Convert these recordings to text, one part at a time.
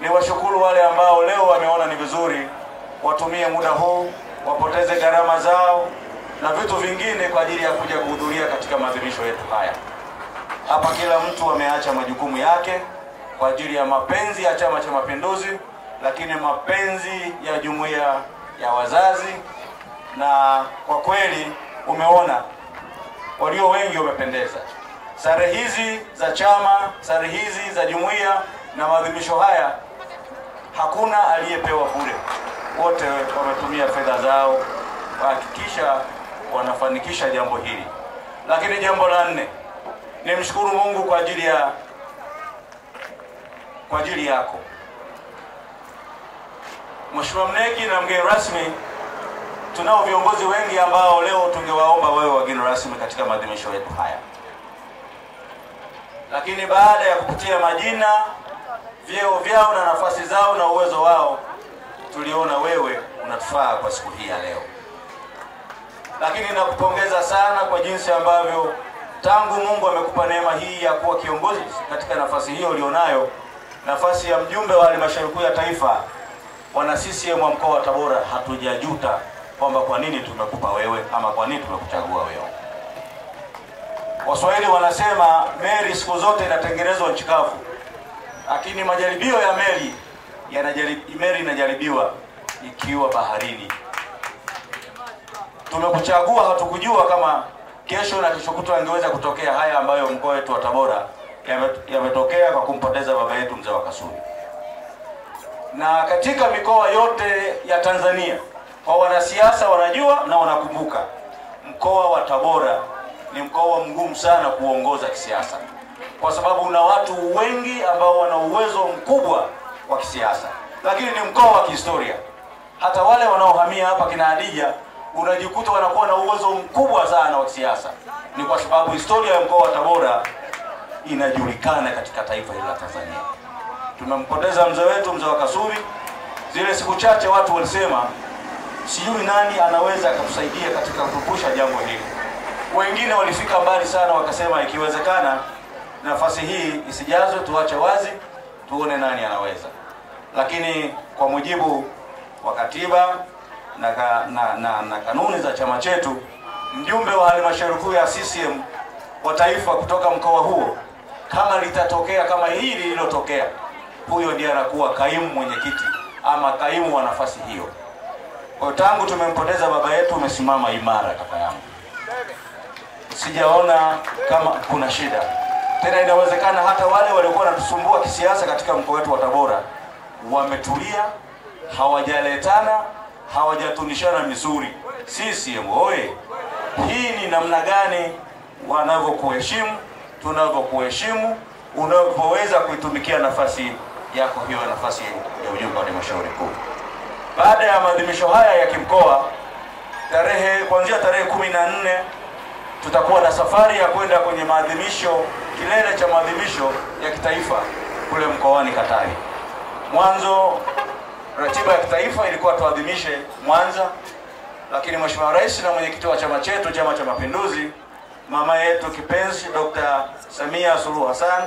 ni washukuru wale ambao leo wameona ni vizuri watumie muda huu wapoteze gharama zao na vitu vingine kwa ajili ya kuja kuhudhuria katika maadhimisho yetu haya. Hapa kila mtu ameacha majukumu yake kwa ajili ya mapenzi ya Chama cha Mapinduzi, lakini mapenzi ya jumuiya ya wazazi, na kwa kweli umeona walio wengi wamependeza. Sare hizi za chama, sare hizi za jumuiya na maadhimisho haya, hakuna aliyepewa bure, wote wametumia fedha zao kuhakikisha wanafanikisha jambo hili. Lakini jambo la nne, nimshukuru Mungu kwa ajili ya kwa ajili yako Mheshimiwa Mneki na mgeni rasmi. Tunao viongozi wengi ambao leo tungewaomba wewe wageni rasmi katika maadhimisho yetu haya, lakini baada ya kupitia majina, vyeo vyao na nafasi zao na uwezo wao, tuliona wewe unatufaa kwa siku hii ya leo. Lakini nakupongeza sana kwa jinsi ambavyo tangu Mungu amekupa neema hii ya kuwa kiongozi katika nafasi hiyo ulionayo, nafasi ya mjumbe wa halmashauri kuu ya taifa, wana CCM wa mkoa wa Tabora hatujajuta kwamba kwa nini tumekupa wewe ama kwa nini tumekuchagua wewe. Waswahili wanasema meli siku zote inatengenezwa nchi kavu, lakini majaribio ya meli yanajaribi, meli inajaribiwa ikiwa baharini. Tumekuchagua, hatukujua kama kesho na kesho kutwa angeweza kutokea haya ambayo mkoa wetu wa Tabora yametokea kwa kumpoteza baba yetu mzee wa Kasulu. Na katika mikoa yote ya Tanzania, kwa wanasiasa wanajua na wanakumbuka, mkoa wa Tabora ni mkoa mgumu sana kuongoza kisiasa, kwa sababu una watu wengi ambao wana uwezo mkubwa wa kisiasa, lakini ni mkoa wa kihistoria. Hata wale wanaohamia hapa kina Hadija unajikuta wanakuwa na uwezo mkubwa sana wa kisiasa, ni kwa sababu historia ya mkoa wa Tabora inajulikana katika taifa hili la Tanzania. Tumempoteza mzee wetu mzee wa Kasuri. Zile siku chache watu walisema sijui nani anaweza akatusaidia katika kukumbusha jambo hili. Wengine walifika mbali sana, wakasema ikiwezekana nafasi hii isijazwe, tuache wazi, tuone nani anaweza. Lakini kwa mujibu wa katiba na, ka, na, na, na kanuni za chama chetu, mjumbe wa halmashauri kuu ya CCM wa taifa kutoka mkoa huo, kama litatokea kama hili lililotokea, huyo ndiye anakuwa kaimu mwenyekiti ama kaimu wa nafasi hiyo. Kwa tangu tumempoteza baba yetu, umesimama imara kaka yangu, sijaona kama kuna shida tena. Inawezekana hata wale waliokuwa wanatusumbua kisiasa katika mkoa wetu wa Tabora wametulia, hawajaletana, hawajatunishana misuri. CCM oye! Hii ni namna gani wanavyokuheshimu, tunavyokuheshimu, unavyoweza kuitumikia nafasi yako hiyo, nafasi ya ujumbe wa halmashauri kuu. Baada ya maadhimisho haya ya kimkoa, tarehe kuanzia tarehe kumi na nne tutakuwa na safari ya kwenda kwenye maadhimisho, kilele cha maadhimisho ya kitaifa kule mkoani Katavi. Mwanzo ratiba ya kitaifa ilikuwa tuadhimishe Mwanza, lakini Mheshimiwa Rais na mwenyekiti wa chama chetu, Chama cha Mapinduzi, mama yetu kipenzi Dr. Samia Suluhu Hassan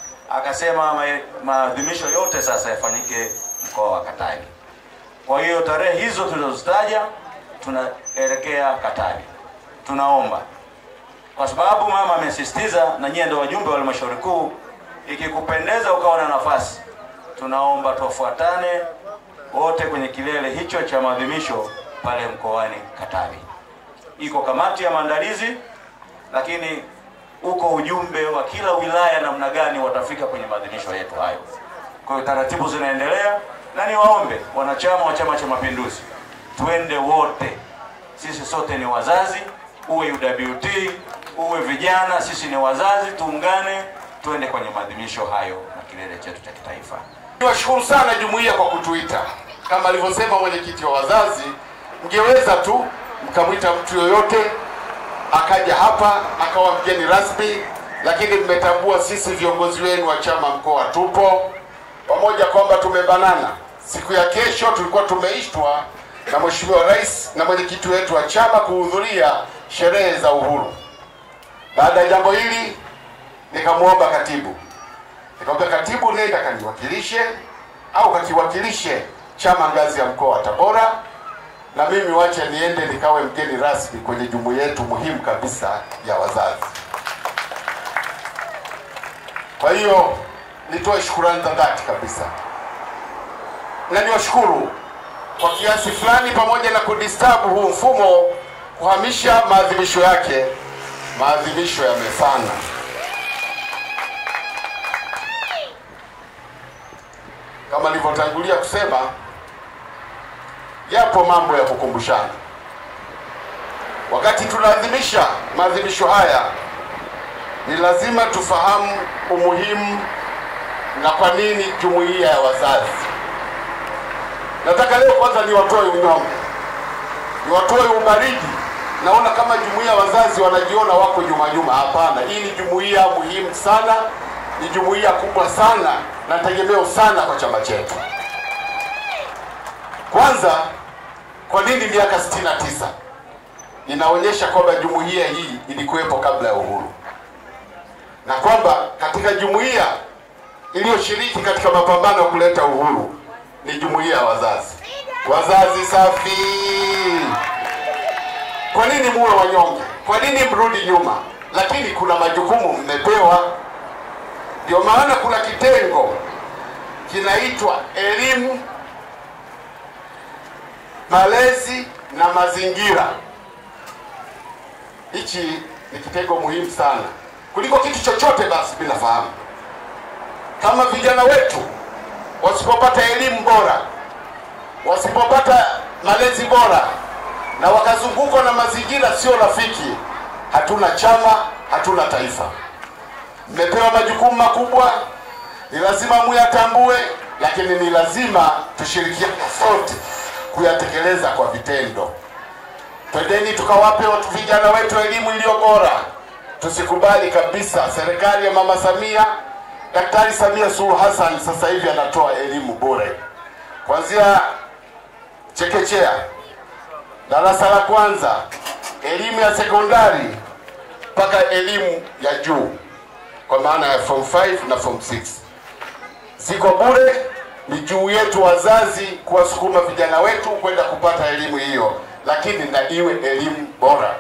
akasema maadhimisho yote sasa yafanyike mkoa wa Katavi. Kwa hiyo tarehe hizo tulizozitaja tunaelekea Katavi. Tunaomba kwa sababu mama amesisitiza, na nyie ndio wajumbe wa halmashauri kuu, ikikupendeza ukawa na nafasi, tunaomba tuwafuatane wote kwenye kilele hicho cha maadhimisho pale mkoani Katavi. Iko kamati ya maandalizi, lakini uko ujumbe wa kila wilaya namna gani watafika kwenye maadhimisho yetu hayo. Kwa hiyo taratibu zinaendelea, na niwaombe wanachama wa Chama cha Mapinduzi, twende wote, sisi sote ni wazazi, uwe UWT uwe vijana, sisi ni wazazi, tuungane, twende kwenye maadhimisho hayo na kilele chetu cha kitaifa. Niwashukuru sana jumuiya kwa kutuita. Kama alivyosema mwenyekiti wa wazazi, mngeweza tu mkamwita mtu yoyote akaja hapa akawa mgeni rasmi, lakini mmetambua sisi viongozi wenu wa chama mkoa tupo pamoja, kwamba tumebanana. Siku ya kesho tulikuwa tumeitwa na Mheshimiwa Rais na mwenyekiti wetu wa chama kuhudhuria sherehe za uhuru. Baada ya jambo hili, nikamwomba katibu, nikamwambia katibu, nenda kaniwakilishe au kakiwakilishe chama ngazi ya mkoa wa Tabora, na mimi wache niende nikawe mgeni rasmi kwenye jumuiya yetu muhimu kabisa ya wazazi. Kwa hiyo nitoe shukurani za dhati kabisa, na niwashukuru kwa kiasi fulani, pamoja na kudistabu huu mfumo kuhamisha maadhimisho yake, maadhimisho yamefana. Kama nilivyotangulia kusema, yapo mambo ya kukumbushana. Wakati tunaadhimisha maadhimisho haya, ni lazima tufahamu umuhimu na kwa nini jumuiya ya wazazi. Nataka leo kwanza niwatoe unyonge, niwatoe ubaridi. Naona kama jumuiya ya wazazi wanajiona wako nyuma nyuma. Hapana, hii ni jumuiya muhimu sana, ni jumuiya kubwa sana na tegemeo sana kwa chama chetu. Kwanza, kwa nini miaka 69? Inaonyesha kwamba jumuiya hii ilikuwepo kabla ya uhuru na kwamba katika jumuiya iliyoshiriki katika mapambano ya kuleta uhuru ni jumuiya ya wazazi. Wazazi safi! Kwa nini muwe wanyonge? Kwa nini mrudi nyuma? Lakini kuna majukumu mmepewa. Ndio maana kuna kitengo kinaitwa elimu, malezi na mazingira. Hichi ni kitengo muhimu sana kuliko kitu chochote. Basi bila fahamu, kama vijana wetu wasipopata elimu bora, wasipopata malezi bora na wakazungukwa na mazingira sio rafiki, hatuna chama, hatuna taifa. Mmepewa majukumu makubwa, ni lazima muyatambue, lakini ni lazima tushirikiane sote kuyatekeleza kwa vitendo. Twendeni tukawape watu vijana wetu elimu iliyo bora. Tusikubali kabisa serikali ya Mama Samia, Daktari Samia Suluhu Hassan sasa hivi anatoa elimu bure kuanzia chekechea, darasa la kwanza, elimu ya sekondari mpaka elimu ya juu kwa maana ya form 5 na form 6 ziko bure. Ni juu yetu wazazi kuwasukuma vijana wetu kwenda kupata elimu hiyo, lakini na iwe elimu bora.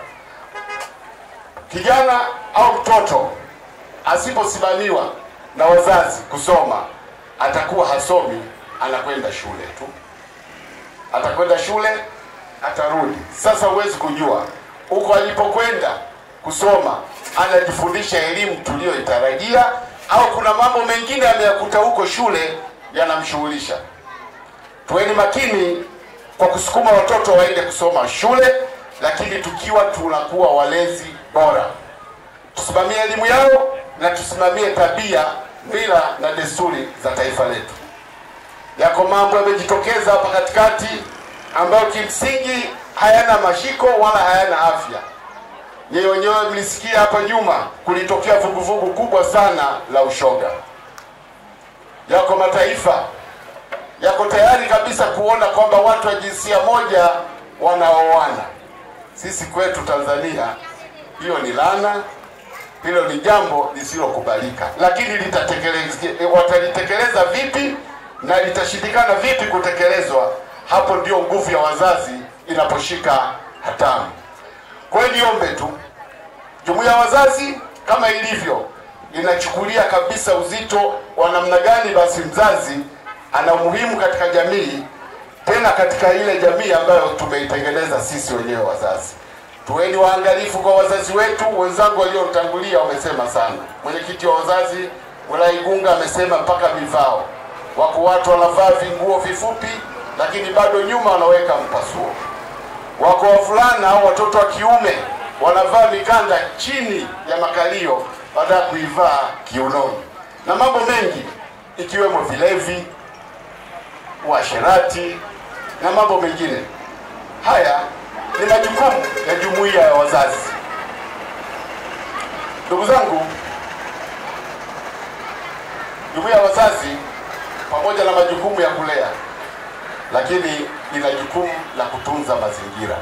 Kijana au mtoto asiposimamiwa na wazazi kusoma, atakuwa hasomi, anakwenda shule tu, atakwenda shule, atarudi. Sasa huwezi kujua huko alipokwenda kusoma anajifundisha elimu tuliyoitarajia au kuna mambo mengine ameyakuta huko shule yanamshughulisha. Tuweni makini kwa kusukuma watoto waende kusoma shule, lakini tukiwa tunakuwa walezi bora. Tusimamie elimu yao na tusimamie tabia, mila na desturi za taifa letu. Yako mambo yamejitokeza hapa katikati ambayo kimsingi hayana mashiko wala hayana afya. Nyinyi wenyewe mlisikia hapa nyuma kulitokea vuguvugu kubwa sana la ushoga. Yako mataifa yako tayari kabisa kuona kwamba watu wa jinsia moja wanaoana. Sisi kwetu Tanzania hiyo ni laana, hilo ni jambo lisilokubalika, lakini litatekelezwa, watalitekeleza vipi na litashindikana vipi kutekelezwa? Hapo ndio nguvu ya wazazi inaposhika hatamu. Kwa hiyo niombe tu, jumuiya ya wazazi kama ilivyo inachukulia kabisa uzito wa namna gani basi mzazi ana umuhimu katika jamii, tena katika ile jamii ambayo tumeitengeneza sisi wenyewe wazazi. Tuweni waangalifu kwa wazazi wetu. Wenzangu waliotangulia wamesema sana. Mwenyekiti wa wazazi wilaya Igunga amesema mpaka vivao, wako watu wanavaa vinguo vifupi, lakini bado nyuma wanaweka mpasuo wako wavulana au watoto wa kiume wanavaa mikanda chini ya makalio baada ya kuivaa kiunoni, na mambo mengi ikiwemo vilevi, uasherati na mambo mengine. Haya ni majukumu ya jumuiya ya wazazi. Ndugu zangu, jumuiya ya wazazi pamoja na majukumu ya kulea, lakini ina jukumu la kutunza mazingira.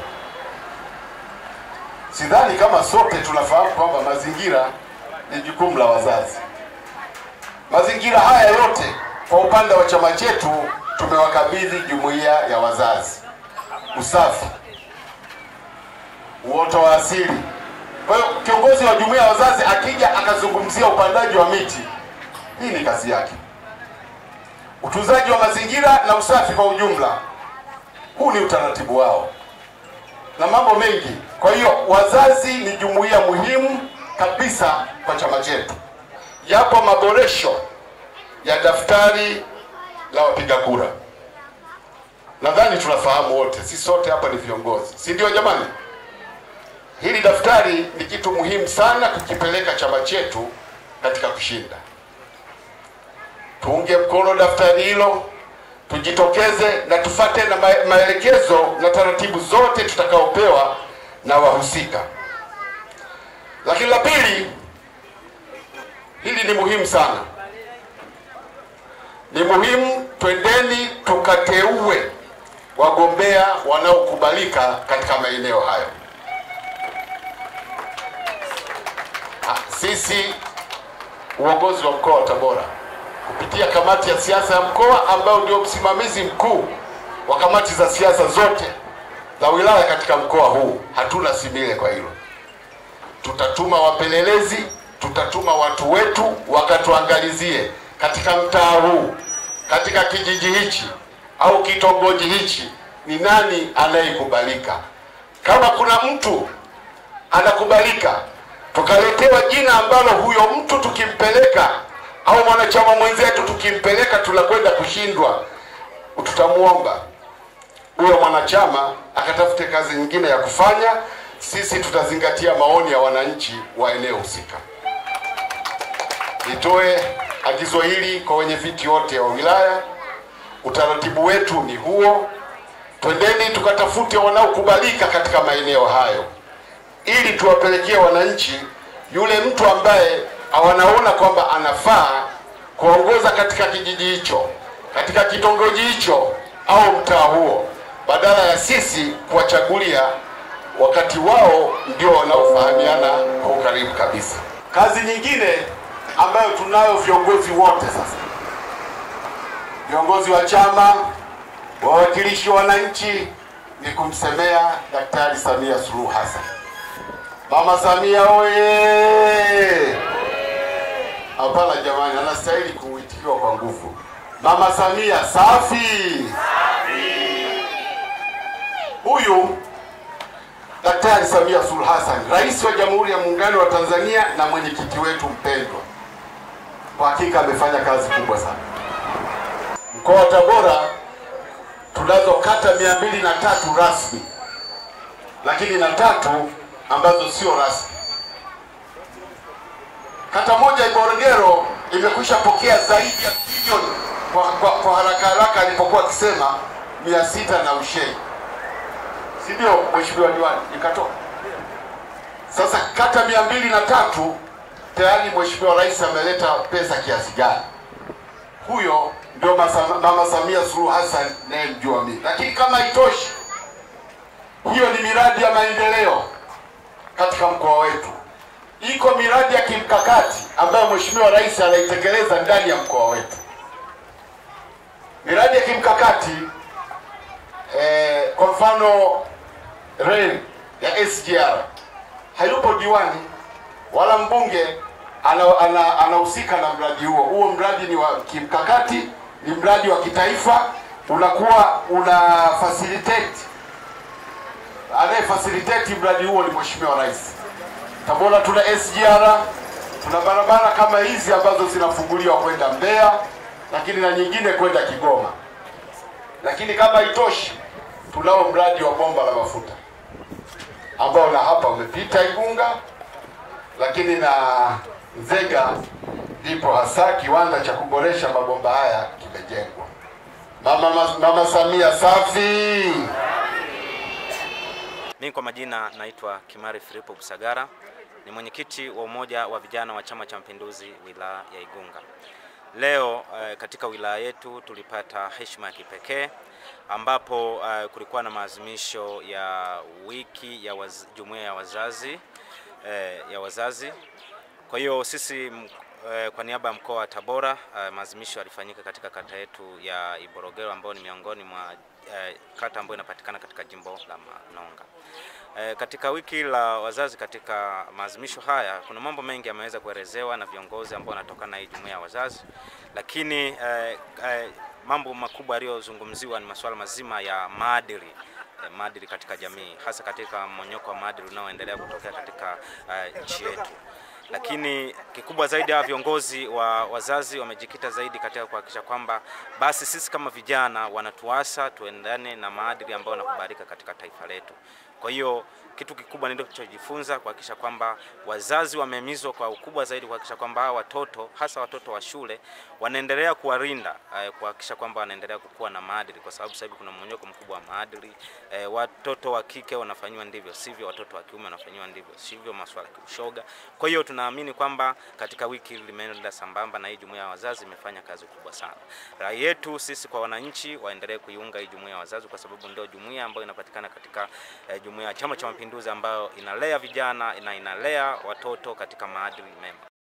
Sidhani kama sote tunafahamu kwamba mazingira ni jukumu la wazazi. Mazingira haya yote kwa upande wa chama chetu tumewakabidhi jumuiya ya wazazi usafi, uoto wa asili. Kwa hiyo kiongozi wa jumuiya ya wazazi akija akazungumzia upandaji wa miti, hii ni kazi yake. Utunzaji wa mazingira na usafi kwa ujumla, huu ni utaratibu wao na mambo mengi. Kwa hiyo wazazi ni jumuiya muhimu kabisa kwa chama chetu. Yapo maboresho ya daftari la wapiga kura, nadhani tunafahamu wote, si sote hapa ni viongozi, si ndio jamani? Hili daftari ni kitu muhimu sana kukipeleka chama chetu katika kushinda. Tuunge mkono daftari hilo, tujitokeze na tufate na ma- maelekezo na taratibu zote tutakaopewa na wahusika. Lakini la pili, hili ni muhimu sana, ni muhimu, twendeni tukateue wagombea wanaokubalika katika maeneo hayo. Ha, Sisi uongozi wa mkoa wa Tabora kupitia kamati ya siasa ya mkoa ambayo ndio msimamizi mkuu wa kamati za siasa zote za wilaya katika mkoa huu, hatuna simile kwa hilo. Tutatuma wapelelezi, tutatuma watu wetu wakatuangalizie katika mtaa huu, katika kijiji hichi au kitongoji hichi, ni nani anayekubalika. Kama kuna mtu anakubalika, tukaletewa jina ambalo huyo mtu tukimpeleka au mwanachama mwenzetu tukimpeleka tunakwenda kushindwa, tutamwomba huyo mwanachama akatafute kazi nyingine ya kufanya. Sisi tutazingatia maoni ya wananchi wa eneo husika. Nitoe agizo hili kwa wenye viti wote wa wilaya. Utaratibu wetu ni huo, twendeni tukatafute wanaokubalika katika maeneo hayo, ili tuwapelekee wananchi yule mtu ambaye wanaona kwamba anafaa kuongoza katika kijiji hicho, katika kitongoji hicho au mtaa huo, badala ya sisi kuwachagulia wakati wao ndio wanaofahamiana kwa ukaribu kabisa. Kazi nyingine ambayo tunayo viongozi wote sasa, viongozi wa chama, wawakilishi wa wananchi, ni kumsemea Daktari Samia Suluhu Hassan. Mama Samia oye! Hapana jamani, anastahili kuitikiwa kwa nguvu. Mama Samia safi! Huyu Daktari Samia Suluhu Hassan, Rais wa Jamhuri ya Muungano wa Tanzania na mwenyekiti wetu mpendwa, kwa hakika amefanya kazi kubwa sana. Mkoa wa Tabora tunazo kata mia mbili na tatu rasmi, lakini na tatu ambazo sio rasmi. Kata moja Ngorongoro imekwisha pokea zaidi ya bilioni kwa, kwa, kwa haraka haraka alipokuwa akisema mia sita na ushei, si ndio mheshimiwa diwani? Ikatoka sasa kata mia mbili na tatu tayari mheshimiwa rais ameleta pesa kiasi gani? Huyo ndio masa- mama Samia Suluhu Hassan naye mjua mimi. Lakini kama haitoshi, hiyo ni miradi ya maendeleo katika mkoa wetu. Iko miradi ya kimkakati ambayo mheshimiwa rais anaitekeleza ndani ya mkoa wetu. Miradi ya kimkakati eh, kwa mfano reli ya SGR hayupo diwani wala mbunge anahusika ana, anahusika na mradi huo. Huo mradi ni wa kimkakati, ni mradi wa kitaifa, unakuwa una facilitate anaye facilitate mradi huo ni mheshimiwa rais. Tabora tuna SGR, tuna barabara kama hizi ambazo zinafunguliwa kwenda Mbeya, lakini na nyingine kwenda Kigoma. Lakini kama itoshi, tunao mradi wa bomba la mafuta ambao na hapa umepita Igunga, lakini na Nzega ndipo hasa kiwanda cha kuboresha mabomba haya kimejengwa. Mama, mama Samia safi. Mimi kwa majina naitwa Kimari Filipo Busagara, ni mwenyekiti wa umoja wa vijana wa Chama cha Mapinduzi wilaya ya Igunga. Leo eh, katika wilaya yetu tulipata heshima ya kipekee ambapo eh, kulikuwa na maadhimisho ya wiki ya waz, jumuiya ya wazazi eh, ya wazazi. Kwa hiyo sisi m- eh, kwa niaba ya mkoa wa Tabora eh, maadhimisho yalifanyika katika kata yetu ya Iborogero ambayo ni miongoni mwa eh, kata ambayo inapatikana katika jimbo la Manonga. Eh, katika wiki la wazazi katika maadhimisho haya kuna mambo mengi yameweza kuelezewa na viongozi ambao wanatokana na hii jumuiya ya wazazi, lakini eh, eh, mambo makubwa yaliyozungumziwa ni masuala mazima ya maadili eh, maadili katika jamii, hasa katika mmonyoko wa maadili unaoendelea kutokea katika eh, nchi yetu lakini kikubwa zaidi hawa viongozi wa wazazi wamejikita zaidi katika kuhakikisha kwamba basi sisi kama vijana wanatuasa tuendane na maadili ambayo yanakubalika katika taifa letu. Kwa hiyo kitu kikubwa nilichojifunza kuhakikisha kwamba wazazi wamehimizwa kwa ukubwa zaidi kuhakikisha kwamba hawa watoto hasa watoto wa shule wanaendelea kuwalinda, eh, kuhakikisha kwamba wanaendelea kukua na maadili, kwa sababu sasa hivi kuna mmonyoko mkubwa wa maadili. Eh, watoto wa kike wanafanyiwa ndivyo sivyo, watoto wa kiume wanafanyiwa ndivyo sivyo, masuala ya kiushoga. Kwa hiyo tunaamini kwamba katika wiki hili limeenda sambamba na hii jumuiya ya wazazi imefanya kazi kubwa sana. Rai yetu sisi kwa wananchi waendelee kuiunga hii jumuiya ya wazazi kwa sababu ndio jumuiya ambayo inapatikana katika eh, jumuiya ya Chama cha Mapinduzi ambayo inalea vijana na inalea watoto katika maadili mema.